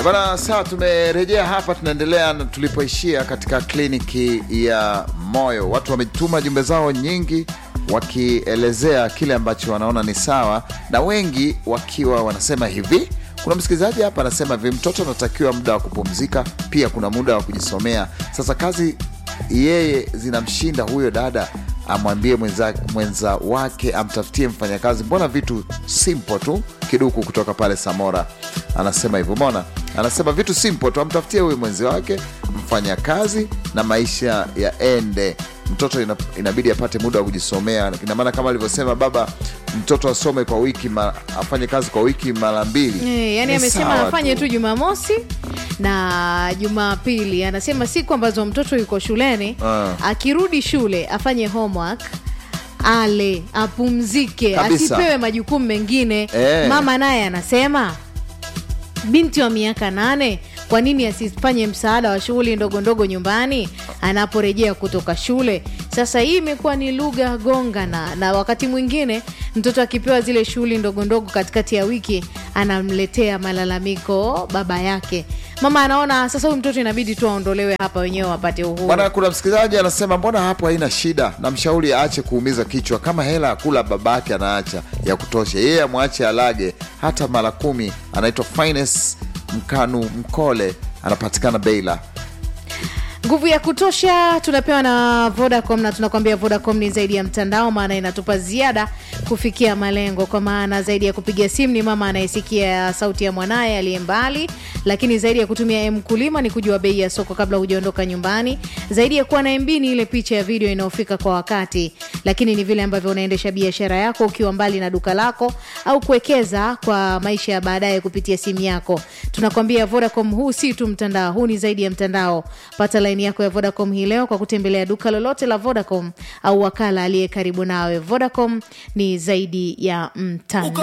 Bana, sawa, tumerejea hapa, tunaendelea na tulipoishia katika kliniki ya moyo. Watu wametuma jumbe zao nyingi wakielezea kile ambacho wanaona ni sawa, na wengi wakiwa wanasema hivi. Kuna msikilizaji hapa anasema hivi, mtoto anatakiwa muda wa kupumzika, pia kuna muda wa kujisomea. Sasa kazi yeye zinamshinda huyo dada amwambie mwenza, mwenza wake amtafutie mfanyakazi. Mbona vitu simple tu. Kiduku kutoka pale Samora anasema hivyo, mbona anasema vitu simple tu, amtafutie huyu mwenzi wake mfanyakazi na maisha yaende. Mtoto ina, inabidi apate muda wa kujisomea. Ina maana kama alivyosema baba, mtoto asome kwa wiki ma, afanye kazi kwa wiki mara mbili. Eh, yani Ni amesema sawa afanye tu Jumamosi na Jumapili. Anasema siku ambazo mtoto yuko shuleni Ah. akirudi shule afanye homework ale apumzike, Kabisa. asipewe majukumu mengine. Eh. Mama naye anasema binti wa miaka nane, kwa nini asifanye msaada wa shughuli ndogo ndogo nyumbani anaporejea kutoka shule? Sasa hii imekuwa ni lugha gongana, na wakati mwingine mtoto akipewa zile shughuli ndogo ndogo katikati ya wiki anamletea malalamiko baba yake. Mama anaona sasa huyu mtoto inabidi tu aondolewe hapa, wenyewe wapate uhuru. Bwana, kuna msikilizaji anasema mbona hapo haina shida, na mshauri aache kuumiza kichwa. Kama hela ya kula babake anaacha ya kutosha, yeye amwache alage hata mara kumi. Anaitwa Finest Mkanu Mkole, anapatikana Beila. Nguvu ya kutosha tunapewa na Vodacom na tunakwambia Vodacom ni zaidi ya mtandao, maana inatupa ziada kufikia malengo. Kwa maana zaidi ya kupiga simu ni mama anayesikia sauti ya mwanaye aliye mbali, lakini zaidi ya kutumia mkulima ni kujua bei ya soko kabla hujaondoka nyumbani. Zaidi ya kuwa na MB ni ile picha ya video inayofika kwa wakati, lakini ni vile ambavyo unaendesha biashara yako ukiwa mbali na duka lako au kuwekeza kwa maisha ya baadaye kupitia simu yako. Tunakwambia Vodacom, huu si tu mtandao, huu ni zaidi ya mtandao. Pata laini yako ya Vodacom hii leo kwa kutembelea duka lolote la Vodacom au wakala aliye karibu nawe. Vodacom ni zaidi ya mtandao.